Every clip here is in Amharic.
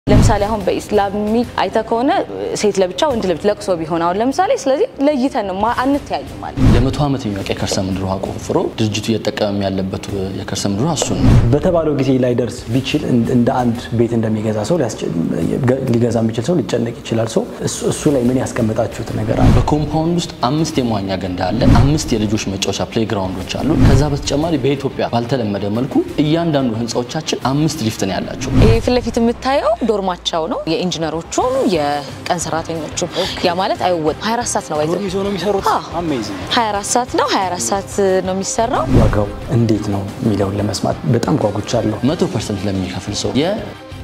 ለምሳሌ አሁን በኢስላሚ አይተ ከሆነ ሴት ለብቻ ወንድ ለብቻ ለቅሶ ቢሆን አሁን ለምሳሌ ስለዚህ ለይተን ነው ማ- አንተያይም ማለት ነው። ለመቶ ዓመት የሚበቃ የከርሰ ምድር ውሃ ቆፍሮ ድርጅቱ እየተጠቀመ ያለበት የከርሰ ምድር ውሃ እሱን ነው። በተባለው ጊዜ ላይደርስ ቢችል እንደ አንድ ቤት እንደሚገዛ ሰው ሊያስጨ- ሊገዛ የሚችል ሰው ሊጨነቅ ይችላል። ሰው እሱ- እሱ ላይ ምን ያስቀመጣችሁት ነገር አለ? በኮምፓውንድ ውስጥ አምስት የመዋኛ ገንዳ አለ። አምስት የልጆች መጫወቻ ፕሌግራውንዶች አሉ። ከዛ በተጨማሪ በኢትዮጵያ ባልተለመደ መልኩ እያንዳንዱ ህንፃዎቻችን አምስት ሊፍት ነው ያላቸው። ይህ ፊት ለፊት የምታየው ዶርማቸው ነው። የኢንጂነሮቹም የቀን ሰራተኞቹም ያ ማለት አይወጣም። 24 ሰዓት ነው ባይዘ ይዞ ነው የሚሰሩት። አዎ። አሜዚንግ 24 ሰዓት ነው 24 ሰዓት ነው የሚሰራው። ዋጋው እንዴት ነው የሚለውን ለመስማት በጣም ጓጉቻለሁ። መቶ ፐርሰንት ለሚከፍል ሰው የ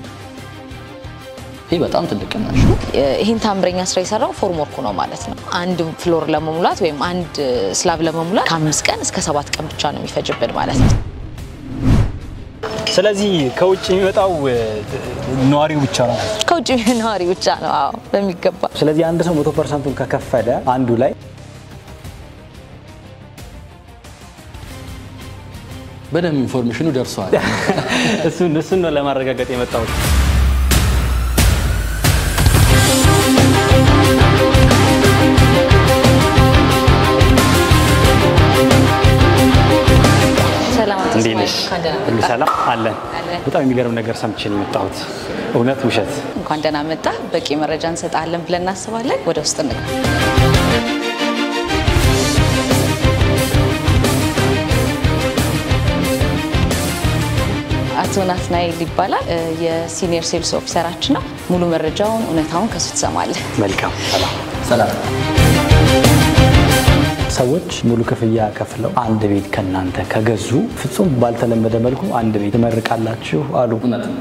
ይህ በጣም ትልቅ ቅናሽ ነው። ይህን ታምረኛ ስራ የሰራው ፎርምወርኩ ነው ማለት ነው። አንድ ፍሎር ለመሙላት ወይም አንድ ስላብ ለመሙላት ከአምስት ቀን እስከ ሰባት ቀን ብቻ ነው የሚፈጅብን ማለት ነው። ስለዚህ ከውጭ የሚመጣው እ, ነዋሪው ብቻ ነው። ከውጭ ነዋሪ ብቻ ነው። አዎ በሚገባ ስለዚህ አንድ ሰው መቶ ፐርሰንቱን ከከፈለ አንዱ ላይ በደንብ ኢንፎርሜሽኑ ደርሰዋል። እሱን እሱን ነው ለማረጋገጥ የመጣሁት። ሰላም አቶ እንዴት እስማኤል፣ ነሽ? እንኳን ደህና ሁሉ መጣህ። ሰላም አለን። አለን። በጣም የሚገርም ነገር ሰምቼ ነው የመጣሁት። እውነት ውሸት? እንኳን ደህና መጣ። በቂ መረጃ እንሰጣለን ብለን እናስባለን። ወደ ውስጥ እንግባ። አቶ ናትናኤል ይባላል። እ፣ የሲኒየር ሴልስ ኦፊሰራችን ነው። ሙሉ መረጃውን እውነታውን ከሱ ትሰማለህ። መልካም ሰላም። ሰላም ሰዎች ሙሉ ክፍያ ከፍለው አንድ ቤት ከእናንተ ከገዙ ፍጹም ባልተለመደ መልኩ አንድ ቤት ትመርቃላችሁ አሉ። እውነት ነው።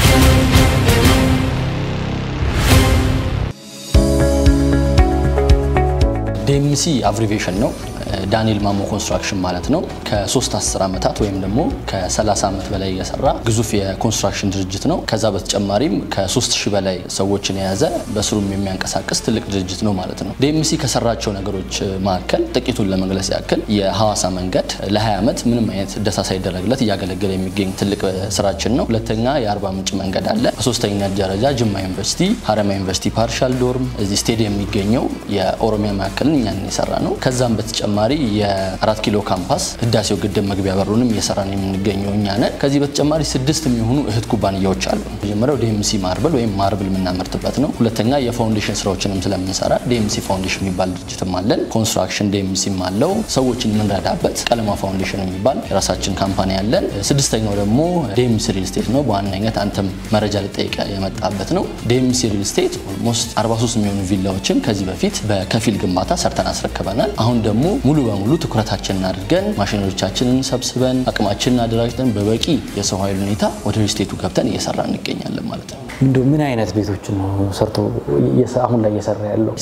ዴምሲ አብሪቬሽን ነው። ዳንኤል ማሞ ኮንስትራክሽን ማለት ነው። ከሶስት አስር ዓመታት ወይም ደግሞ ከ30 ዓመት በላይ የሰራ ግዙፍ የኮንስትራክሽን ድርጅት ነው። ከዛ በተጨማሪም ከ3 ሺህ በላይ ሰዎችን የያዘ በስሩም የሚያንቀሳቅስ ትልቅ ድርጅት ነው ማለት ነው። ዴምሲ ከሰራቸው ነገሮች መካከል ጥቂቱን ለመግለጽ ያክል የሐዋሳ መንገድ ለ20 ዓመት ምንም አይነት እደሳ ሳይደረግለት እያገለገለ የሚገኝ ትልቅ ስራችን ነው። ሁለተኛ የአርባ ምንጭ መንገድ አለ። በሶስተኛ ደረጃ ጅማ ዩኒቨርሲቲ፣ ሀረማ ዩኒቨርሲቲ ፓርሻል ዶርም፣ እዚህ ስቴዲየም የሚገኘው የኦሮሚያ ማዕከልን እኛን የሰራ ነው። ከዛም በተጨማሪ የአራት ኪሎ ካምፓስ ህዳሴው ግድብ መግቢያ በሩንም እየሰራን የምንገኘው እኛ ነን። ከዚህ በተጨማሪ ስድስት የሚሆኑ እህት ኩባንያዎች አሉ። መጀመሪያው ዲኤምሲ ማርብል ወይም ማርብል የምናመርትበት ነው። ሁለተኛ የፋውንዴሽን ስራዎችንም ስለምንሰራ ዲኤምሲ ፋውንዴሽን የሚባል ድርጅትም አለን። ኮንስትራክሽን ዲኤምሲም አለው። ሰዎችን የምንረዳበት ቀለማ ፋውንዴሽን የሚባል የራሳችን ካምፓኒ አለን። ስድስተኛው ደግሞ ዲኤምሲ ሪል ስቴት ነው። በዋነኝነት አንተም መረጃ ልጠይቀ የመጣበት ነው። ዲኤምሲ ሪል ስቴት ኦልሞስት 43 የሚሆኑ ቪላዎችን ከዚህ በፊት በከፊል ግንባታ ሰርተን አስረክበናል። አሁን ደግሞ ሙሉ በሙሉ ትኩረታችንን አድርገን ማሽነሪዎቻችንን ሰብስበን አቅማችንን አደራጅተን በበቂ የሰው ኃይል ሁኔታ ወደ ሪል ስቴቱ ገብተን እየሰራ እንገኛለን ማለት ነው። እንደው ምን አይነት ቤቶችን ነው ሰርቶ እየሰ- አሁን ላይ እየሰራ ያለው?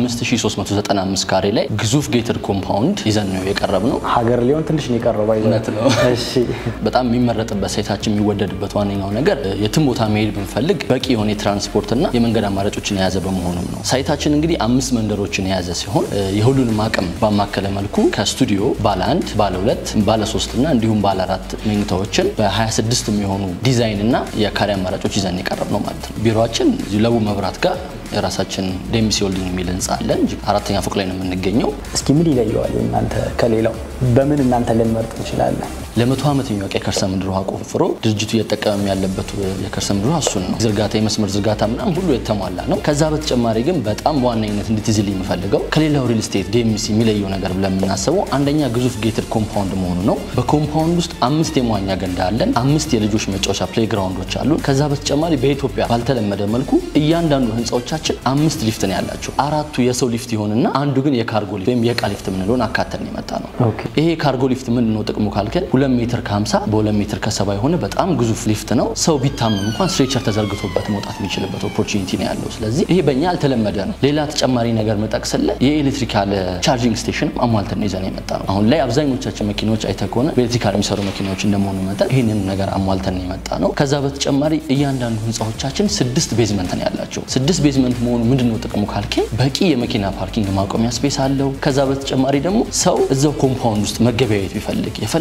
65395 ካሬ ላይ ግዙፍ ጌትድ ኮምፓውንድ ይዘን ነው የቀረብ ነው። ሀገር ሊሆን ትንሽ ነው የቀረው። ባይዘ እውነት ነው። እሺ በጣም የሚመረጥበት ሳይታችን የሚወደድበት ዋነኛው ነገር የትም ቦታ መሄድ ብንፈልግ በቂ የሆነ የትራንስፖርትና የመንገድ አማራጮችን የያዘ በመሆኑም ነው። ሳይታችን እንግዲህ አምስት መንደሮችን የያዘ ሲሆን እ፣ የሁሉንም አቅም ባማከለ መልኩ ከስቱዲዮ ባለ አንድ፣ ባለ ሁለት፣ ባለ ሶስት እና እንዲሁም ባለ አራት መኝታዎችን በ26 የሚሆኑ ዲዛይን እና የካሬ አማራጮች ይዘን የቀረብ ነው ማለት ነው። ቢሮችን እዚሁ ለቡ መብራት ጋር የራሳችን ዴምሲ ሆልዲንግ የሚል ህንፃ አለን። እጅግ አራተኛ ፎቅ ላይ ነው የምንገኘው። እስኪ ምን ይለየዋል እናንተ ከሌላው? በምን እናንተ ልንመርጥ እንችላለን? ለመቶ ዓመት የሚበቃ የከርሰ ምድር ውሃ ቆፍሮ ድርጅቱ እየተጠቀመ ያለበት የከርሰ ምድር ውሃ እሱን ነው። ዝርጋታ፣ የመስመር ዝርጋታ ምናምን ሁሉ የተሟላ ነው። ከዛ በተጨማሪ ግን በጣም በዋነኝነት እንድትይዝልኝ የምፈልገው ከሌላው ሪል ስቴት ዲኤምሲ የሚለየው ነገር ብለን የምናስበው አንደኛ ግዙፍ ጌትድ ኮምፓውንድ መሆኑ ነው። በኮምፓውንድ ውስጥ አምስት የመዋኛ ገንዳ አለን። አምስት የልጆች መጫወቻ ፕሌግራውንዶች አሉ። ከዛ በተጨማሪ በኢትዮጵያ ባልተለመደ መልኩ እያንዳንዱ ህንፃዎቻችን አምስት ሊፍት ነው ያላቸው። አራቱ የሰው ሊፍት ይሆንና አንዱ ግን የካርጎ ሊፍት ወይም የእቃ ሊፍት የምንለውን አካተን የመጣ ነው። ኦኬ። ይሄ ካርጎ ሊፍት ምንድን ነው ጥቅሙ ካልከን ሁለት ሜትር ከ50 በሁለት ሜትር ከሰባ የሆነ በጣም ግዙፍ ሊፍት ነው። ሰው ቢታመም እንኳን ስትሬቸር ተዘርግቶበት መውጣት የሚችልበት ኦፖርቹኒቲ ነው ያለው። ስለዚህ ይሄ በእኛ ያልተለመደ ነው። ሌላ ተጨማሪ ነገር መጠቅስልህ የኤሌክትሪካል ቻርጂንግ ስቴሽን አሟልተን ነው ይዘን የመጣ ነው። አሁን ላይ አብዛኞቻችን መኪናዎች አይተህ ከሆነ በኤሌክትሪካል የሚሰሩ መኪናዎች እንደመሆኑ መጠን ይህንን ነገር አሟልተን ነው የመጣ ነው። ከዛ በተጨማሪ እያንዳንዱ ህንፃዎቻችን ስድስት ቤዝመንት ነው ያላቸው። ስድስት ቤዝመንት መሆኑ ምንድን ነው ጥቅሙ ካልከኝ በቂ የመኪና ፓርኪንግ ማቆሚያ ስፔስ አለው። ከዛ በተጨማሪ ደግሞ ሰው እዛው ኮምፓውንድ ውስጥ መገበያየት ቢፈልግ የፈለገውን ነገር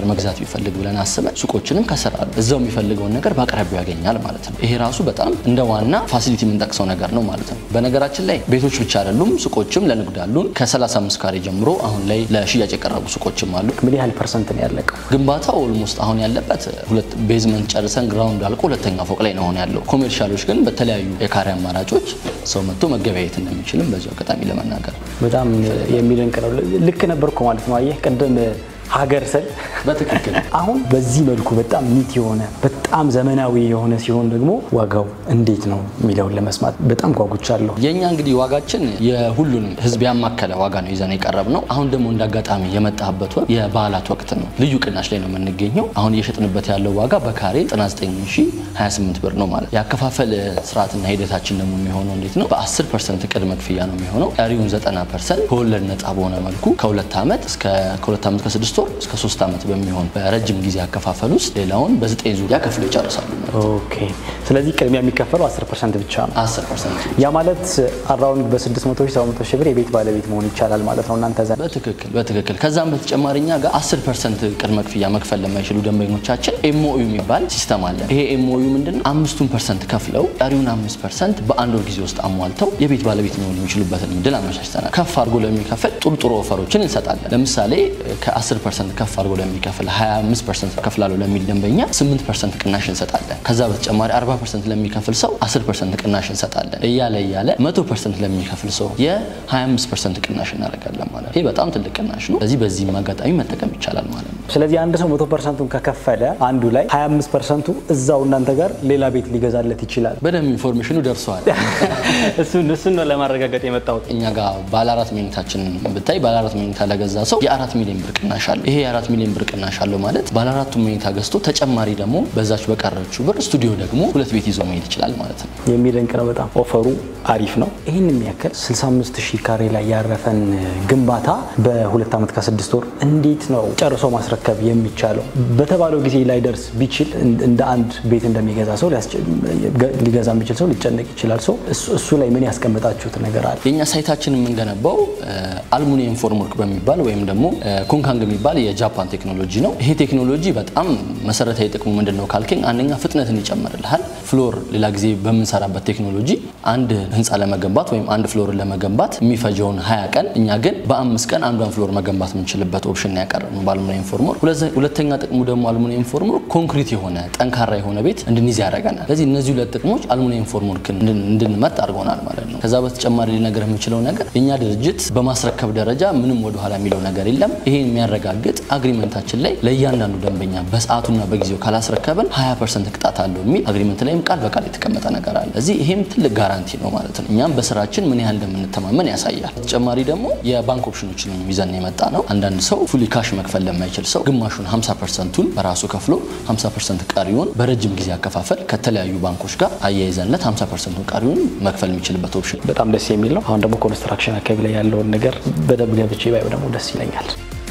ነገር መግዛት ቢፈልግ ብለን አስበን ሱቆችንም ከስራሉ እዛው የሚፈልገውን ነገር በአቅራቢያው ያገኛል ማለት ነው። ይሄ ራሱ በጣም እንደ ዋና ፋሲሊቲ የምንጠቅሰው ነገር ነው ማለት ነው። በነገራችን ላይ ቤቶች ብቻ አይደሉም፣ ሱቆችም ለንግድ አሉን። ከ35 ካሬ ጀምሮ አሁን ላይ ለሽያጭ የቀረቡ ሱቆችም አሉ። ምን ያህል ፐርሰንት ነው ያለቀው? ግንባታው ኦልሞስት አሁን ያለበት ሁለት ቤዝመንት ጨርሰን ግራውንድ አልቆ ሁለተኛ ፎቅ ላይ ነው አሁን ያለው። ኮሜርሻሎች ግን በተለያዩ የካሬ አማራጮች ሰው መጥቶ መገበያየት እንደሚችልም በዚሁ አጋጣሚ ለመናገር በጣም የሚደንቅ ነው። ልክ ነበርኩ ማለት ነው። አየህ ቅድም ሀገር ስል በትክክል አሁን በዚህ መልኩ በጣም ኒት የሆነ በጣም ዘመናዊ የሆነ ሲሆን ደግሞ ዋጋው እንዴት ነው የሚለውን ለመስማት በጣም ጓጉቻለሁ። የእኛ እንግዲህ ዋጋችን የሁሉንም ሕዝብ ያማከለ ዋጋ ነው ይዘን የቀረብ ነው። አሁን ደግሞ እንደ አጋጣሚ የመጣበት ወቅት የበዓላት ወቅት ነው። ልዩ ቅናሽ ላይ ነው የምንገኘው። አሁን እየሸጥንበት ያለው ዋጋ በካሬ 99028 ብር ነው ማለት። የአከፋፈል ስርዓትና ሂደታችን ደግሞ የሚሆነው እንዴት ነው? በ10 ፐርሰንት ቅድመ ክፍያ ነው የሚሆነው። ቀሪውን 90 ፐርሰንት ከወለድ ነጻ በሆነ መልኩ ከሁለት ዓመት እስከ ከሁለት ዓመት ከስድስት ወር እስከ ሶስት ዓመት በሚሆን በረጅም ጊዜ አከፋፈል ውስጥ ሌላውን በዘጠኝ ዙሪያ ከፍሎ ይጨርሳሉ ማለት ነው። ኦኬ። ስለዚህ ቅድሚያ የሚከፈለው 10 ፐርሰንት ብቻ ነው። 10 ፐርሰንት ያ ማለት አራውንድ በ600 ሺህ 700 ሺህ ብር የቤት ባለቤት መሆን ይቻላል ማለት ነው እናንተ ዘንድ። በትክክል በትክክል። ከዛም በተጨማሪ እኛ ጋር 10 ፐርሰንት ቅድመ ክፍያ መክፈል ለማይችሉ ደንበኞቻችን ኤምኦዩ የሚባል ሲስተም አለ። ይሄ ኤምኦዩ ምንድን ነው? አምስቱን ፐርሰንት ከፍለው ቀሪውን አምስት ፐርሰንት በአንድ ወር ጊዜ ውስጥ አሟልተው የቤት ባለቤት መሆን የሚችሉበትን እድል አመቻችተናል። ከፍ አድርጎ ለሚከፍል ጥሩ ጥሩ ኦፈሮችን እንሰጣለን። ለምሳሌ ከ10 ፐርሰንት ከፍ አድርጎ ለሚከፍል 25 ፐርሰንት ከፍላለሁ ለሚል ደንበኛ 8 ፐርሰንት ቅናሽ እንሰጣለን። ከዛ በተጨማሪ 40 ፐርሰንት ለሚከፍል ሰው 10 ፐርሰንት ቅናሽ እንሰጣለን። እያለ እያለ 100 ፐርሰንት ለሚከፍል ሰው የ25 ፐርሰንት ቅናሽ እናደርጋለን ማለት ነው። ይህ በጣም ትልቅ ቅናሽ ነው። ስለዚህ በዚህም አጋጣሚ መጠቀም ይቻላል ማለት ነው። ስለዚህ አንድ ሰው 100 ፐርሰንቱን ከከፈለ አንዱ ላይ 25 ፐርሰንቱ እዛው እናንተ ጋር ሌላ ቤት ሊገዛለት ይችላል። በደንብ ኢንፎርሜሽኑ ደርሰዋል። እሱን እሱን ነው ለማረጋገጥ የመጣሁት። እኛ ጋር ባለ አራት መኝታችን ብታይ ባለ አራት መኝታ ለገዛ ሰው የአራት ሚሊዮን ብር ቅናሽ አለው። ይሄ የአራት ሚሊዮን ብር ቅናሽ አለው ማለት ባለ አራቱ መኝታ ገዝቶ ተጨማሪ ደግሞ በዛች በቀረችው ብር ስቱዲዮ ደግሞ ሁለት ቤት ይዞ መሄድ ይችላል ማለት ነው። የሚደንቅ ነው በጣም ኦፈሩ አሪፍ ነው። ይህን የሚያክል 65 ሺህ ካሬ ላይ ያረፈን ግንባታ በሁለት ዓመት ከስድስት ወር እንዴት ነው ጨርሶ ማስረከብ የሚቻለው? በተባለው ጊዜ ላይ ደርስ ቢችል እንደ አንድ ቤት እንደሚገዛ ሰው ሊገዛ የሚችል ሰው ሊጨነቅ ይችላል። ሰው እሱ ላይ ምን ያስቀምጣችሁት ነገር አለ? የእኛ ሳይታችን የምንገነባው አልሙኒየም ፎርምወርክ በሚባል ወይም ደግሞ ኮንካንግ የሚባል የጃፓን ቴክኖሎጂ ነው። ይሄ ቴክኖሎጂ በጣም መሰረታዊ ጥቅሙ ምንድን ነው ካልከኝ፣ አንደኛ ፍጥነትን ይጨምርልሃል። ፍሎር ሌላ ጊዜ በምንሰራበት ቴክኖሎጂ አንድ ህንፃ ለመገንባት ወይም አንድ ፍሎርን ለመገንባት የሚፈጀውን ሀያ ቀን እኛ ግን በአምስት ቀን አንዷን ፍሎር መገንባት የምንችልበት ኦፕሽን ያቀረብነው በአልሙኒየም ፎርምወርክ። ሁለተኛ ጥቅሙ ደግሞ አልሙኒየም ፎርምወርክ ኮንክሪት የሆነ ጠንካራ የሆነ ቤት እንድንይዝ ያደርገናል። ስለዚህ እነዚህ ሁለት ጥቅሞች አልሙኒየም ፎርምወርክን እንድንመርጥ አድርጎናል ማለት ነው። ከዛ በተጨማሪ ሊነገር የምችለው ነገር የእኛ ድርጅት በማስረከብ ደረጃ ምንም ወደኋላ የሚለው ነገር የለም። ይሄን የሚያረጋግጥ አግሪመንታችን ላይ ለእያንዳንዱ ደንበኛ በሰዓቱና በጊዜው ካላስረከብን 20 ፐርሰንት ቅጣት አለው የሚል አግሪመንት ላይም ቃል በቃል የተቀመጠ ነገር አለ። እዚህ ይሄም ትልቅ ጋራንቲ ነው ማለት ነው። እኛም በስራችን ምን ያህል እንደምንተማመን ያሳያል። ተጨማሪ ደግሞ የባንክ ኦፕሽኖችን ይዘን የመጣ ነው። አንዳንድ ሰው ፉሊ ካሽ መክፈል ለማይችል ሰው ግማሹን 50 ፐርሰንቱን በራሱ ከፍሎ 50 ፐርሰንት ቀሪውን በረጅም ጊዜ አከፋፈል ከተለያዩ ባንኮች ጋር አያይዘንለት 50 ፐርሰንቱን ቀሪውን መክፈል የሚችልበት ኦፕሽን በጣም ደስ የሚል ነው። አሁን ደግሞ ኮንስትራክሽን አካባቢ ላይ ያለውን ነገር በደንብ ገብቼ ባየው ደግሞ ደስ ይለኛል።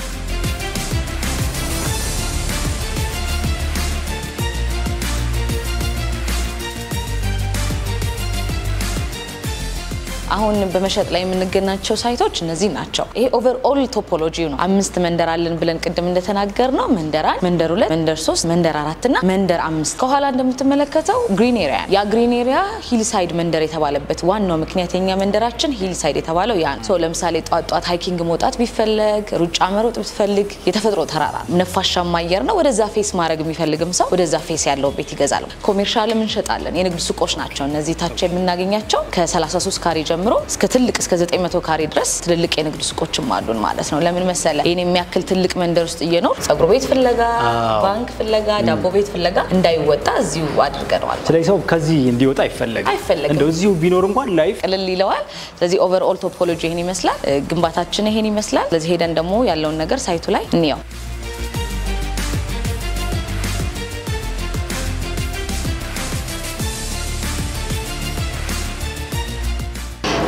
አሁን በመሸጥ ላይ የምንገናቸው ሳይቶች እነዚህ ናቸው። ይሄ ኦቨርኦል ቶፖሎጂ ነው። አምስት መንደር አለን ብለን ቅድም እንደተናገር ነው። መንደር አንድ፣ መንደር ሁለት፣ መንደር ሶስት፣ መንደር አራት እና መንደር አምስት። ከኋላ እንደምትመለከተው ግሪን ኤሪያ ያ ግሪን ኤሪያ ሂልሳይድ መንደር የተባለበት ዋናው ምክንያት የኛ መንደራችን ሂልሳይድ የተባለው ያ ነው። ለምሳሌ ጧት ጧት ሃይኪንግ መውጣት ቢፈለግ፣ ሩጫ መሮጥ ብትፈልግ የተፈጥሮ ተራራ ነው፣ ነፋሻማ አየር ነው። ወደዛ ፌስ ማድረግ የሚፈልግም ሰው ወደዛ ፌስ ያለው ቤት ይገዛል። ኮሜርሻልም እንሸጣለን። የንግድ ሱቆች ናቸው እነዚህ ታች የምናገኛቸው ከ33 ካሬ ጀምሮ እስከ ትልቅ እስከ 900 ካሬ ድረስ ትልልቅ የንግድ ሱቆችም አሉን ማለት ነው። ለምን መሰለ ይህን የሚያክል ትልቅ መንደር ውስጥ እየኖር ጸጉር ቤት ፍለጋ፣ ባንክ ፍለጋ፣ ዳቦ ቤት ፍለጋ እንዳይወጣ እዚሁ አድርገነዋል። ስለዚህ ሰው ከዚህ እንዲወጣ አይፈለግም። አይፈለግም። እንደው እዚሁ ቢኖር እንኳን ላይፍ ቅልል ይለዋል። ስለዚህ ኦቨርኦል ቶፖሎጂ ይህን ይመስላል። ግንባታችን ይሄን ይመስላል። ስለዚህ ሄደን ደግሞ ያለውን ነገር ሳይቱ ላይ እንየው።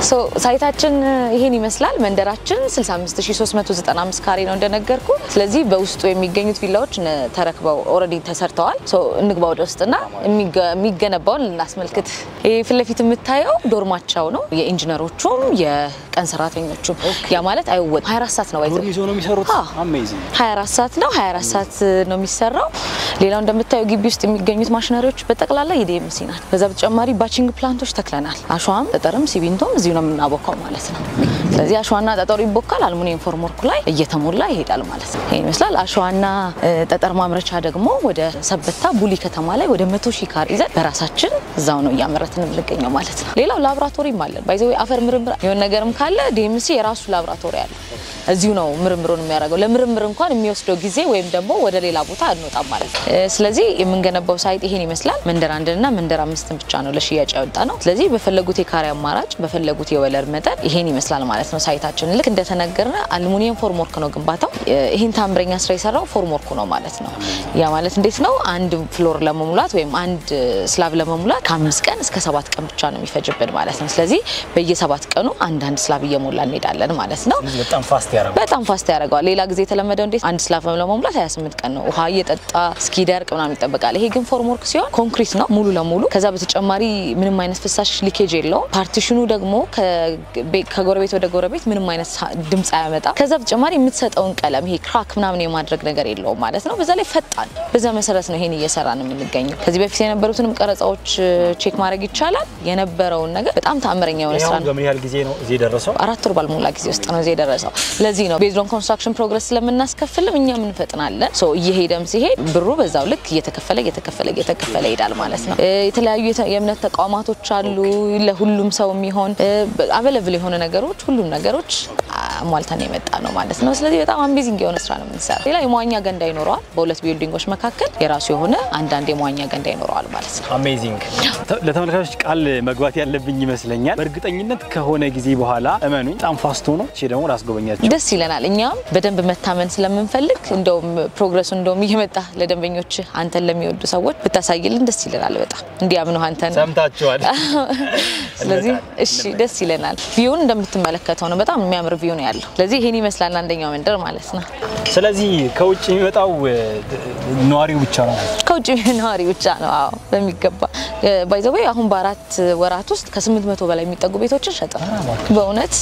ሶ ሳይታችን ይሄን ይመስላል። መንደራችን 65395 ካሬ ነው እንደነገርኩ። ስለዚህ በውስጡ የሚገኙት ቪላዎች ነ- ተረክበው ኦልሬዲ ተሰርተዋል። ሶ እንግባ ወደ ውስጥና የሚገ- የሚገነባውን ልናስመልክት። ይሄ ፊት ለፊት የምታየው ዶርማቸው ነው የኢንጂነሮቹም የቀን ሰራተኞቹም። ያ ማለት አይወጥ 24 ሰዓት ነው ባይዘ ዶርም ይዞ ነው የሚሰሩት። አዎ። አሜዚንግ 24 ሰዓት ነው 24 ሰዓት ነው የሚሰራው። ሌላው እንደምታየው ግቢ ውስጥ የሚገኙት ማሽነሪዎች በጠቅላላ የዲኤምሲ ናት። በዛ በተጨማሪ ባቺንግ ፕላንቶች ተክለናል። አሸዋም ጠጠርም ሲሚንቶም እዚሁ ነው የምናቦካው ማለት ነው። ስለዚህ አሸዋና ጠጠሩ ይቦካል፣ አልሙኒየም ፎርምወርኩ ላይ እየተሞላ ይሄዳል ማለት ነው። ይሄን ይመስላል። አሸዋና እ፣ ጠጠር ማምረቻ ደግሞ ወደ ሰበታ ቡሊ ከተማ ላይ ወደ መቶ ሺህ ካሬ ይዘን በራሳችን እዛው ነው እያመረትን የምንገኘው ማለት ነው። ሌላው ላቦራቶሪም አለን። ባይዘ አፈር ምርምር የሆነ ነገርም ካለ ዲኤምሲ የራሱ ላቦራቶሪ አለ። እዚሁ ነው ምርምሩን የሚያደርገው። ለምርምር እንኳን የሚወስደው ጊዜ ወይም ደግሞ ወደ ሌላ ቦታ አንወጣም ማለት ነው። እ፣ ስለዚህ የምንገነባው ሳይት ይሄን ይመስላል። መንደር አንድንና መንደር አምስትን ብቻ ነው ለሽያጭ ያወጣ ነው። ስለዚህ በፈለጉት የካሬ አማራጭ በፈለጉት የወለድ መጠን ይሄን ይመስላል ማለት ነው። ሳይታችን ልክ እንደተነገርነ አልሙኒየም ፎርምወርክ ነው ግንባታው። እ፣ ይህን ታምረኛ ስራ የሰራው ፎርምወርኩ ነው ማለት ነው። ያ ማለት እንዴት ነው? አንድ ፍሎር ለመሙላት ወይም አንድ ስላብ ለመሙላት ከአምስት ቀን እስከ ሰባት ቀን ብቻ ነው የሚፈጅብን ማለት ነው። ስለዚህ በየሰባት ቀኑ አንዳንድ ስላብ እየሞላ እንሄዳለን ማለት ነው። በጣም ፋስት ያደርጋል። በጣም ፋስት ያደርገዋል። ሌላ ጊዜ የተለመደው እንዴት አንድ ስላፍ ለመሙላት 28 ቀን ነው ውሃ እየጠጣ እስኪደርቅ ምናምን ይጠበቃል። ይሄ ግን ፎርም ወርክ ሲሆን ኮንክሪት ነው ሙሉ ለሙሉ። ከዛ በተጨማሪ ምንም አይነት ፍሳሽ ሊኬጅ የለውም። ፓርቲሽኑ ደግሞ ከቤ- ከጎረቤት ወደ ጎረቤት ምንም አይነት ሳ- ድምፅ አያመጣም። ከዛ በተጨማሪ የምትሰጠውን ቀለም ይሄ ክራክ ምናምን የማድረግ ነገር የለውም ማለት ነው። በዛ ላይ ፈጣን። በዛ መሰረት ነው ይሄን እየሰራ ነው የምንገኘው። ከዚህ በፊት የነበሩትንም ቀረጻዎች ቼክ ማድረግ ይቻላል። የነበረውን ነገር በጣም ተአምረኛ የሆነ ስራ ይሄውን ነው። በምን ያህል ጊዜ ነው እዚህ የደረሰው? አራት ወር ባልሞላ ጊዜ ውስጥ ነው እዚህ የደረሰው። ለዚህ ነው ቤዝዶን ኮንስትራክሽን ፕሮግረስ ስለምናስከፍልም እኛም እንፈጥናለን። ሶ እየሄደም ሲሄድ ብሩ በዛው ልክ እየተከፈለ እየተከፈለ እየተከፈለ ይሄዳል ማለት ነው። እ፣ የተለያዩ የተ- የእምነት ተቋማቶች አሉ። ለሁሉም ሰው የሚሆን አበለብል የሆነ ነገሮች ሁሉም ነገሮች አሟልተን የመጣ ነው ማለት ነው። ስለዚህ በጣም አሜዚንግ የሆነ ስራ ነው የምንሰራ። ሌላ የመዋኛ ገንዳ ይኖረዋል። በሁለት ቢልዲንጎች መካከል የራሱ የሆነ አንዳንድ የመዋኛ ገንዳ ይኖረዋል ማለት ነው። አሜዚንግ። ለተመልካቾች ቃል መግባት ያለብኝ ይመስለኛል። በእርግጠኝነት ከሆነ ጊዜ በኋላ እመኑኝ በጣም ፋስት ሆኖ እሺ፣ ደግሞ ላስጎበኛቸው። ደስ ይለናል። እኛም በደንብ መታመን ስለምንፈልግ እንደውም ፕሮግረሱ እንደውም እየመጣ ለደንበኞች አንተን ለሚወዱ ሰዎች ብታሳይልን ደስ ይለናል። በጣም እንዲያምኑ አንተን ሰምታችኋል። ስለዚህ እሺ ደስ ይለናል። ቪውን እንደምትመለከተው ነው። በጣም የሚያምር ቪው ነው ያለው። ስለዚህ ይሄን ይመስላል አንደኛው መንደር ማለት ነው። ስለዚህ ከውጭ የሚመጣው እ፣ ነዋሪው ብቻ ነው። ከውጭ ነዋሪ ብቻ ነው። አዎ በሚገባ ባይዘዌ አሁን በአራት ወራት ውስጥ ከስምንት መቶ በላይ የሚጠጉ ቤቶችን ሸጠ በእውነት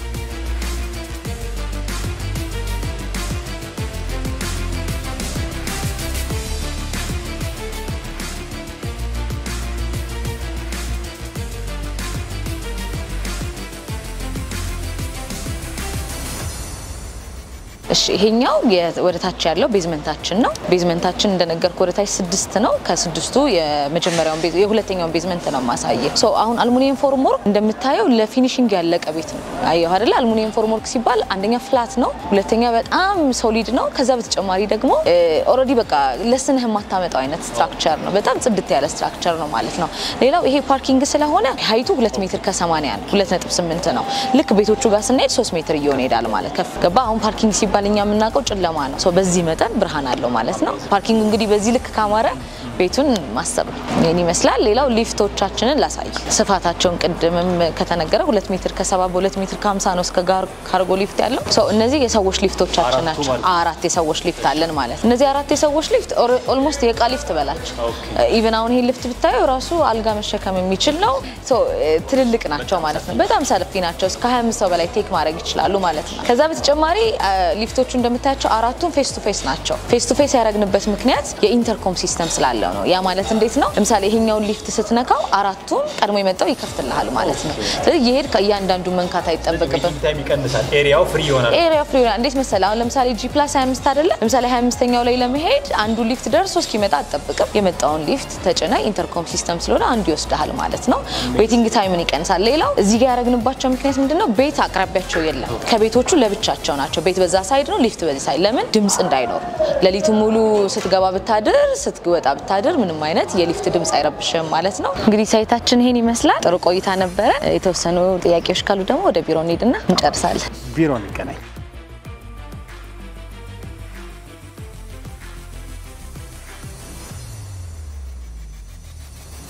እሺ ይሄኛው ወደ ታች ያለው ቤዝመንታችን ነው። ቤዝመንታችን እንደነገርኩ ወደ ታች ስድስት ነው። ከስድስቱ የመጀመሪያውን ቤዝ የሁለተኛውን ቤዝመንት ነው ማሳየ። ሶ አሁን አልሙኒየም ፎርምወርክ እንደምታየው ለፊኒሽንግ ያለቀ ቤት ነው። አየሁ አይደለ? አልሙኒየም ፎርምወርክ ሲባል አንደኛ ፍላት ነው፣ ሁለተኛ በጣም ሶሊድ ነው። ከዛ በተጨማሪ ደግሞ ኦልሬዲ በቃ ለስንህ የማታመጣው አይነት ስትራክቸር ነው። በጣም ጽድት ያለ ስትራክቸር ነው ማለት ነው። ሌላው ይሄ ፓርኪንግ ስለሆነ ሀይቱ ሁለት ሜትር ከሰማንያ ነው፣ ሁለት ነጥብ ስምንት ነው። ልክ ቤቶቹ ጋር ስንሄድ ሶስት ሜትር እየሆነ ይሄዳል ማለት ከፍ ገባ። አሁን ፓርኪንግ ሲባል እኛ የምናውቀው ጨለማ ነው። ሶ በዚህ መጠን ብርሃን አለው ማለት ነው። ፓርኪንግ እንግዲህ በዚህ ልክ ካማረ ቤቱን ማሰብ ነው። ይህን ይመስላል። ሌላው ሊፍቶቻችንን ላሳይ። ስፋታቸውን ቅድምም ከተነገረ ሁለት ሜትር ከሰባ በሁለት ሜትር ከሀምሳ ነው እስከ ጋር ካርጎ ሊፍት ያለው። ሶ እነዚህ የሰዎች ሊፍቶቻችን ናቸው። አራት የሰዎች ሊፍት አለን ማለት ነው። እነዚህ አራት የሰዎች ሊፍት ኦልሞስት የእቃ ሊፍት በላቸው። ኢቨን አሁን ይሄን ሊፍት ብታየው ራሱ አልጋ መሸከም የሚችል ነው። ሶ ትልልቅ ናቸው ማለት ነው። በጣም ሰልፊ ናቸው። እስከ 25 ሰው በላይ ቴክ ማድረግ ይችላሉ ማለት ነው። ከዛ በተጨማሪ ሊፍቶቹ እንደምታያቸው አራቱም ፌስ ቱ ፌስ ናቸው። ፌስ ቱ ፌስ ያደረግንበት ምክንያት የኢንተርኮም ሲስተም ስላለው ነው። ያ ማለት እንዴት ነው? ለምሳሌ ይሄኛውን ሊፍት ስትነካው አራቱም ቀድሞ የመጣው ይከፍትልሃል ማለት ነው። ስለዚህ የሄድ ከእያንዳንዱ መንካት አይጠበቅብን። ታይም ይቀንሳል። ኤሪያው ፍሪ ይሆናል። ኤሪያ ፍሪ ይሆናል። እንዴት መሰለህ? አሁን ለምሳሌ ጂ ፕላስ 25 አይደለ? ለምሳሌ 25ኛው ላይ ለመሄድ አንዱ ሊፍት ደርሶ እስኪመጣ አትጠብቅም። የመጣውን ሊፍት ተጭነ ኢንተርኮም ሲስተም ስለሆነ አንዱ ይወስድሃል ማለት ነው። ዌቲንግ ታይምን ይቀንሳል። ሌላው እዚህ ጋር ያደረግንባቸው ምክንያት ምንድነው? ቤት አቅራቢያቸው የለም። ከቤቶቹ ለብቻቸው ናቸው። ቤት በዛ ሳይድ ነው፣ ሊፍት በዚህ ሳይድ። ለምን ድምፅ እንዳይኖር ሌሊቱ ሙሉ ስትገባ ብታድር ስትወጣ ብታድር ምንም አይነት የሊፍት ድምፅ አይረብሽም ማለት ነው። እንግዲህ ሳይታችን ይሄን ይመስላል። ጥሩ ቆይታ ነበረ። የተወሰኑ ጥያቄዎች ካሉ ደግሞ ወደ ቢሮ እንሂድና እንጨርሳለን። ቢሮ እንገናኝ።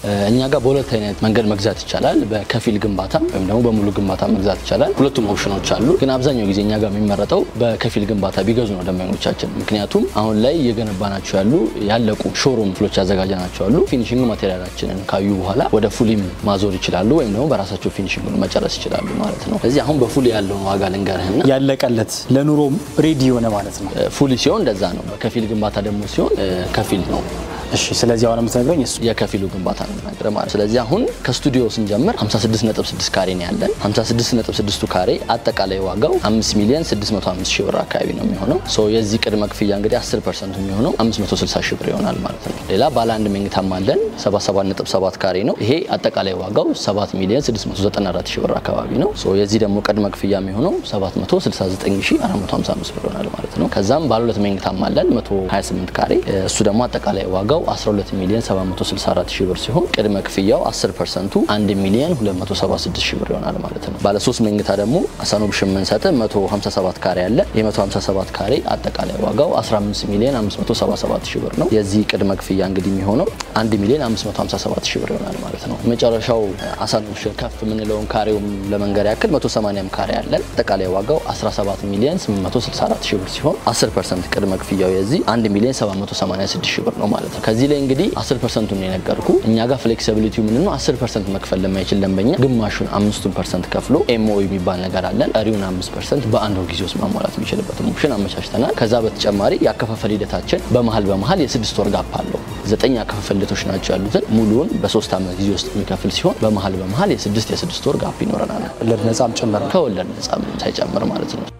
እኛ ጋር በሁለት አይነት መንገድ መግዛት ይቻላል። በከፊል ግንባታ ወይም ደግሞ በሙሉ ግንባታ መግዛት ይቻላል። ሁለቱም ኦፕሽኖች አሉ። ግን አብዛኛው ጊዜ እኛ ጋር የሚመረጠው በከፊል ግንባታ ቢገዙ ነው ደንበኞቻችን። ምክንያቱም አሁን ላይ እየገነባናቸው ያሉ ያለቁ ሾሩም ክፍሎች ያዘጋጀናቸው አሉ። ፊኒሽንግ ማቴሪያላችንን ካዩ በኋላ ወደ ፉሊም ማዞር ይችላሉ፣ ወይም ደግሞ በራሳቸው ፊኒሽንጉን መጨረስ ይችላሉ ማለት ነው። ስለዚህ አሁን በፉሊ ያለውን ዋጋ ልንገርህና ያለቀለት ለኑሮም ሬዲ የሆነ ማለት ነው። ፉሊ ሲሆን እንደዛ ነው። በከፊል ግንባታ ደግሞ ሲሆን ከፊል ነው። እሺ፣ ስለዚህ አሁን የምትነግረኝ እሱ የከፊሉ ግንባታ ነው የምነግርህ ማለት። ስለዚህ አሁን ከስቱዲዮ ስንጀምር 56.6 ካሬ ነው ያለን። 56.6ቱ ካሬ አጠቃላይ ዋጋው 5 ሚሊዮን 605 ሺህ ብር አካባቢ ነው የሚሆነው። ሶ የዚህ ቅድመ ክፍያ እንግዲህ 10 ፐርሰንቱ የሚሆነው 560 ሺህ ብር ይሆናል ማለት ነው። ሌላ ባለ አንድ መኝታም አለን 77.7 ካሬ ነው። ይሄ አጠቃላይ ዋጋው 7 ሚሊዮን 694 ሺህ ብር አካባቢ ነው። ሶ የዚህ ደግሞ ቅድመ ክፍያ የሚሆነው 769455 ብር ይሆናል ማለት ነው። ከዛም ባለ ሁለት መኝታም አለን 128 ካሬ እሱ ደግሞ አጠቃላይ ዋጋው 12 ሚሊዮን 764 ሺህ ብር ሲሆን ቅድመ ክፍያው 10 ፐርሰንቱ 1 ሚሊዮን 276 ሺህ ብር ይሆናል ማለት ነው። ባለ 3 መኝታ ደግሞ አሳኖ ብሽ የምንሰጥ 157 ካሬ አለ። የ157 ካሬ አጠቃላይ ዋጋው 15 ሚሊዮን 577 ሺህ ብር ነው። የዚህ ቅድመ ክፍያ እንግዲህ የሚሆነው 1 ሚሊዮን 557 ሺህ ብር ይሆናል ማለት ነው። የመጨረሻው አሳኖ ብሽ ከፍ የምንለውን ካሬውም ለመንገር ያክል 180 ካሬ አለን። አጠቃላይ ዋጋው 17 ሚሊዮን 864 ሺህ ብር ሲሆን 10 ፐርሰንት ቅድመ ክፍያው የዚህ 1 ሚሊዮን 786 ሺህ ብር ነው ማለት ነው። ከዚህ ላይ እንግዲህ 10 ፐርሰንቱን ነው የነገርኩ። እኛ ጋር ፍሌክሲቢሊቲ ምን ነው 10 ፐርሰንት መክፈል ለማይችል ደንበኛ ግማሹን አምስቱን ፐርሰንት ከፍሎ ኤምኦ የሚባል ነገር አለን። ቀሪውን 5 ፐርሰንት በአንድ ወር ጊዜ ውስጥ ማሟላት የሚችልበትን ኦፕሽን አመቻችተናል። ከዛ በተጨማሪ የአከፋፈል ሂደታችን በመሀል በመሀል የስድስት ወር ጋፕ አለው። ዘጠኝ የአከፋፈል ሂደቶች ናቸው ያሉትን ሙሉውን በሶስት ዓመት ጊዜ ውስጥ የሚከፍል ሲሆን በመሀል በመሀል የስድስት የስድስት ወር ጋፕ ይኖረናል። ወለድ ነጻም ጭምር ነው። ከወለድ ነጻ ምንም ሳይጨምር ማለት ነው።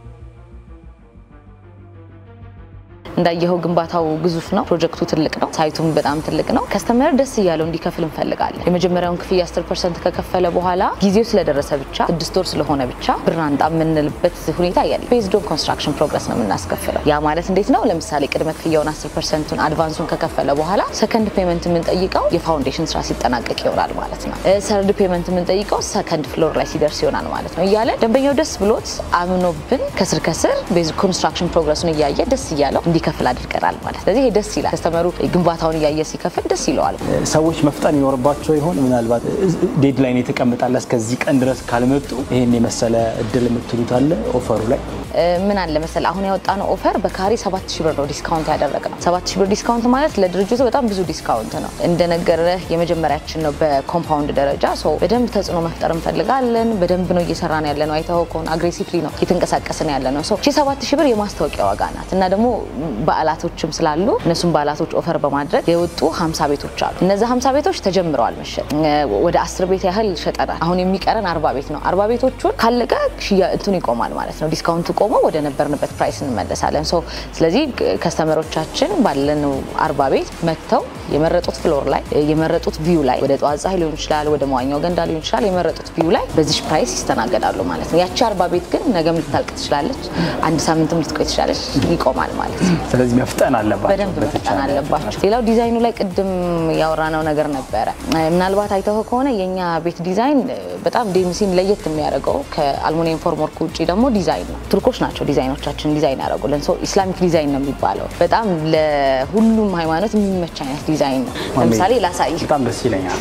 እንዳየኸው ግንባታው ግዙፍ ነው። ፕሮጀክቱ ትልቅ ነው። ሳይቱም በጣም ትልቅ ነው። ከስተመር ደስ እያለው እንዲከፍል እንፈልጋለን። የመጀመሪያውን ክፍያ 10 ፐርሰንት ከከፈለ በኋላ ጊዜው ስለደረሰ ብቻ ስድስት ወር ስለሆነ ብቻ ብር አንጣ የምንልበት ሁኔታ የለም። ቤዝድ ኦን ኮንስትራክሽን ፕሮግረስ ነው የምናስከፍለው። ያ ማለት እንዴት ነው? ለምሳሌ ቅድመ ክፍያውን 10 ፐርሰንቱን አድቫንሱን ከከፈለ በኋላ ሰከንድ ፔመንት የምንጠይቀው የፋውንዴሽን ስራ ሲጠናቀቅ ይሆናል ማለት ነው። ሰርድ ፔመንት የምንጠይቀው ሰከንድ ፍሎር ላይ ሲደርስ ይሆናል ማለት ነው እያለ ደንበኛው ደስ ብሎት አምኖብን ከስር ከስር ቤዝድ ኮንስትራክሽን ፕሮግረሱን እያየ ደስ እያለው እንዲከፍል አድርገናል ማለት ስለዚህ ይሄ ደስ ይላል። ከስተመሩ ግንባታውን እያየ ሲከፍል ደስ ይለዋል። ሰዎች መፍጠን ይኖርባቸው ይሆን? ምናልባት ዴድላይን የተቀምጣለ እስከዚህ ቀን ድረስ ካልመጡ ይሄን የመሰለ እድል የምትሉት አለ ኦፈሩ ላይ ምን አለ መሰለ አሁን ያወጣነው ኦፈር በካሬ 7000 ብር ነው ዲስካውንት ያደረግነው። 7000 ብር ዲስካውንት ማለት ለድርጅቱ በጣም ብዙ ዲስካውንት ነው። እንደነገርህ የመጀመሪያችን ነው በኮምፓውንድ ደረጃ ሶ በደንብ ተጽዕኖ መፍጠር እንፈልጋለን። በደንብ ነው እየሰራን ያለ ነው። አይተኸው ከሆነ አግሬሲቭሊ ነው እየተንቀሳቀስን ያለ ነው። ሶ 7000 ብር የማስታወቂያ ዋጋ ናት እና ደግሞ በዓላቶችም ስላሉ እነሱም በዓላቶች ኦፈር በማድረግ የወጡ 50 ቤቶች አሉ። እነዚህ 50 ቤቶች ተጀምረዋል መሸጥ። ወደ 10 ቤት ያህል ሸጠናል። አሁን የሚቀረን 40 ቤት ነው። 40 ቤቶቹን ካለቀ ሽያ እንትኑ ይቆማል ማለት ነው ዲስካውንቱ ቆሞ ወደ ነበርንበት ፕራይስ እንመለሳለን። ሶ ስለዚህ ከስተመሮቻችን ባለነው አርባ ቤት መጥተው የመረጡት ፍሎር ላይ የመረጡት ቪው ላይ ወደ ጠዋት ፀሐይ ሊሆን ይችላል፣ ወደ መዋኛው ገንዳ ሊሆን ይችላል። የመረጡት ቪው ላይ በዚሽ ፕራይስ ይስተናገዳሉ ማለት ነው። ያቺ አርባ ቤት ግን ነገም ልታልቅ ትችላለች፣ አንድ ሳምንትም ልትቆይ ትችላለች። ይቆማል ማለት ነው። ስለዚህ መፍጠን አለባቸው በደንብ መፍጠን አለባቸው። ሌላው ዲዛይኑ ላይ ቅድም ያወራነው ነገር ነበረ። ምናልባት አይተው ከሆነ የኛ ቤት ዲዛይን በጣም ዴምሲን ለየት የሚያደርገው ከአልሙኒየም ፎርምወርክ ውጭ ደግሞ ዲዛይን ነው። ቱርኮች ናቸው ዲዛይኖቻችን ዲዛይን ያደረጉልን። ሰው ኢስላሚክ ዲዛይን ነው የሚባለው። በጣም ለሁሉም ሃይማኖት የሚመች አይነት ዲዛይን ነው። ለምሳሌ ላሳይ። በጣም ደስ ይለኛል።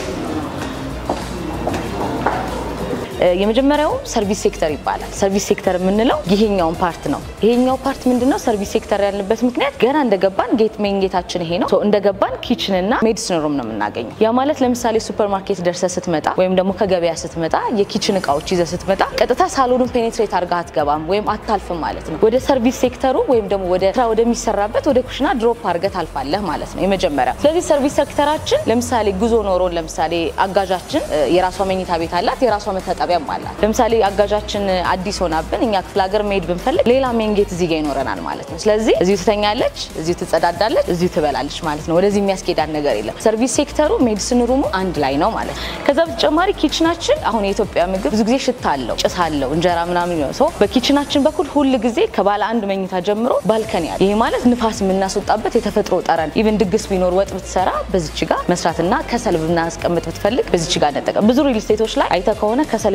የመጀመሪያው ሰርቪስ ሴክተር ይባላል። ሰርቪስ ሴክተር የምንለው ይሄኛውን ፓርት ነው። ይሄኛው ፓርት ምንድነው? ሰርቪስ ሴክተር ያልንበት ምክንያት ገና እንደገባን ጌት ሜን ጌታችን ይሄ ነው። እንደገባን ኪችን እና ሜዲሲን ሩም ነው የምናገኘው። ያ ማለት ለምሳሌ ሱፐር ማርኬት ደርሰ ስትመጣ ወይም ደግሞ ከገበያ ስትመጣ የኪችን እቃዎች ይዘ ስትመጣ ቀጥታ ሳሎኑን ፔኔትሬት አድርጋ አትገባም ወይም አታልፍም ማለት ነው። ወደ ሰርቪስ ሴክተሩ ወይም ደግሞ ወደ ስራ ወደሚሰራበት ወደ ኩሽና ድሮፕ አድርገ ታልፋለህ ማለት ነው የመጀመሪያ። ስለዚህ ሰርቪስ ሴክተራችን ለምሳሌ ጉዞ ኖሮን ለምሳሌ አጋዣችን የራሷ መኝታ ቤት አላት፣ የራሷ መታጠቢያ አላት። ለምሳሌ አጋዣችን አዲስ ሆናብን እኛ ክፍለ ሀገር መሄድ ብንፈልግ ሌላ ሜንጌት እዚህ ጋር ይኖረናል ማለት ነው። ስለዚህ እዚሁ ትተኛለች፣ እዚሁ ትጸዳዳለች፣ እዚሁ ትበላለች ማለት ነው። ወደዚህ የሚያስኬዳን ነገር የለም። ሰርቪስ ሴክተሩ ሜዲሲን ሩሙ አንድ ላይ ነው ማለት ነው። ከዛ በተጨማሪ ኪችናችን አሁን የኢትዮጵያ ምግብ ብዙ ጊዜ ሽታ አለው፣ ጭስ አለው፣ እንጀራ ምናምን ነው ሰው በኪችናችን በኩል ሁል ጊዜ ከባለ አንድ መኝታ ጀምሮ ባልከን ያለ ይሄ ማለት ንፋስ የምናስወጣበት የተፈጥሮ ጠረን ኢቭን ድግስ ቢኖር ወጥ ብትሰራ በዚች ጋር መስራትና ከሰል ብናስቀምጥ ብትፈልግ በዚች ጋር እንጠቀም። ብዙ ሪል ስቴቶች ላይ አይተ ከሆነ ከሰል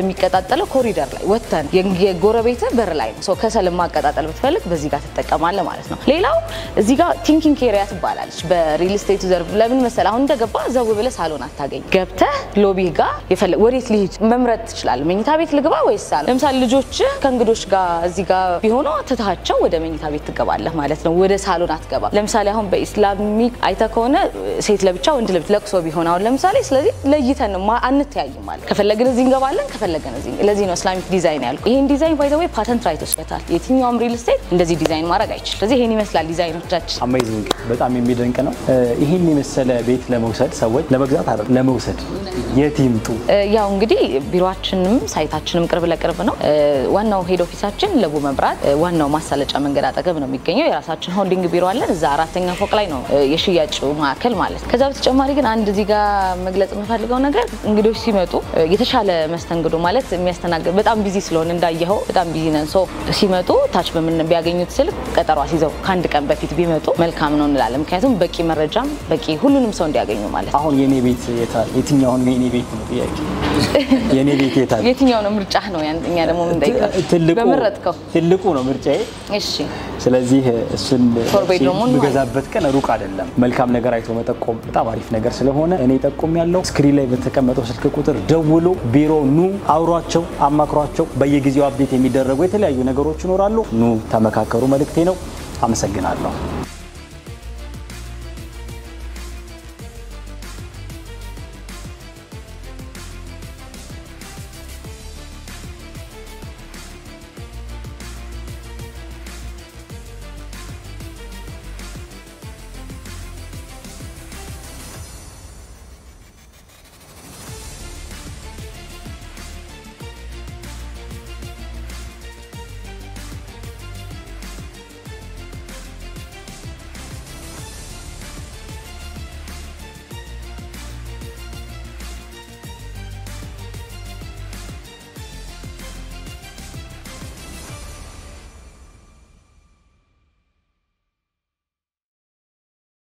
የሚቀጣጠለው ኮሪደር ላይ ወተን የጎረቤት በር ላይ ነው። ከሰል ማቀጣጠል ብትፈልግ በዚህ ጋር ትጠቀማለህ ማለት ነው። ሌላው እዚህ ጋር ቲንኪንግ ኤሪያ ትባላለች በሪል ስቴቱ ዘርፍ። ለምን መሰለህ አሁን እንደገባ ዘው ብለህ ሳሎን አታገኝ። ገብተህ ሎቢ ጋር የፈለግ ወዴት ልሂድ መምረጥ ትችላለህ። መኝታ ቤት ልግባ ወይስ ሳሎን? ለምሳሌ ልጆች ከእንግዶች ጋር እዚህ ጋር ቢሆኑ ትታቸው ወደ መኝታ ቤት ትገባለህ ማለት ነው። ወደ ሳሎን አትገባም። ለምሳሌ አሁን በኢስላሚክ አይተህ ከሆነ ሴት ለብቻ ወንድ ለብቻ ለቅሶ ቢሆን አሁን ለምሳሌ ስለዚህ ለይተን ማ- አንተያይም ማለት ከፈለግን እዚህ እንገባለን ከፈለግን እዚህ ለዚህ ነው ኢስላሚክ ዲዛይን ያልኩ። ይህን ዲዛይን ባይ ዘ ወይ ፓተንት ራይት ወስበታል። የትኛውም ሪል ስቴት እንደዚህ ዲዛይን ማድረግ አይችልም። ስለዚህ ይህን ይመስላል ዲዛይኖቻችን። አሜዚንግ በጣም የሚደንቅ ነው። እ፣ ይህን የመሰለ ቤት ለመውሰድ ሰዎች ለመግዛት አይደለም ለመውሰድ የት ይምጡ? እ፣ ያው እንግዲህ ቢሮአችንም ሳይታችንም ቅርብ ለቅርብ ነው። እ፣ ዋናው ሄድ ኦፊሳችን ለቡ መብራት እ፣ ዋናው ማሳለጫ መንገድ አጠገብ ነው የሚገኘው። የራሳችን ሆልዲንግ ቢሮ አለን። እዛ አራተኛ ፎቅ ላይ ነው እ፣ የሽያጭ ማዕከል ማለት ነው። ከዛ በተጨማሪ ግን አንድ እዚህ ጋር መግለጽ የምፈልገው ነገር እንግዶች ሲመጡ እ፣ የተሻለ መስተንግዶ ማለት የሚያስተናግድ በጣም ቢዚ ስለሆነ እንዳየኸው በጣም ቢዚ ነን። ሶ ሲመጡ ታች በምን ቢያገኙት ስልክ ቀጠሮ አስይዘው ከአንድ ቀን በፊት ቢመጡ መልካም ነው እንላለን። ምክንያቱም በቂ መረጃም በቂ ሁሉንም ሰው እንዲያገኙ ማለት ነው። አሁን የኔ ቤት የታል? የትኛውን የኔ ቤት ነው ጥያቄ። የኔ ቤት የታል? የትኛው ነው ምርጫህ ነው? ያን- እኛ ደግሞ የምንጠይቀው ትልቁ በመረጥከው። ትልቁ ነው ምርጫዬ። እሺ ስለዚህ እሱን ፎር ቤድሩሙን የምገዛበት ቀን ሩቅ አይደለም። መልካም ነገር አይቶ መጠቆም በጣም አሪፍ ነገር ስለሆነ እኔ ጠቆም ያለው ስክሪን ላይ በተቀመጠው ስልክ ቁጥር ደውሎ ቢሮ ኑ፣ አውሯቸው፣ አማክሯቸው። በየጊዜው አፕዴት የሚደረጉ የተለያዩ ነገሮች ይኖራሉ። ኑ ተመካከሩ መልእክቴ ነው። አመሰግናለሁ።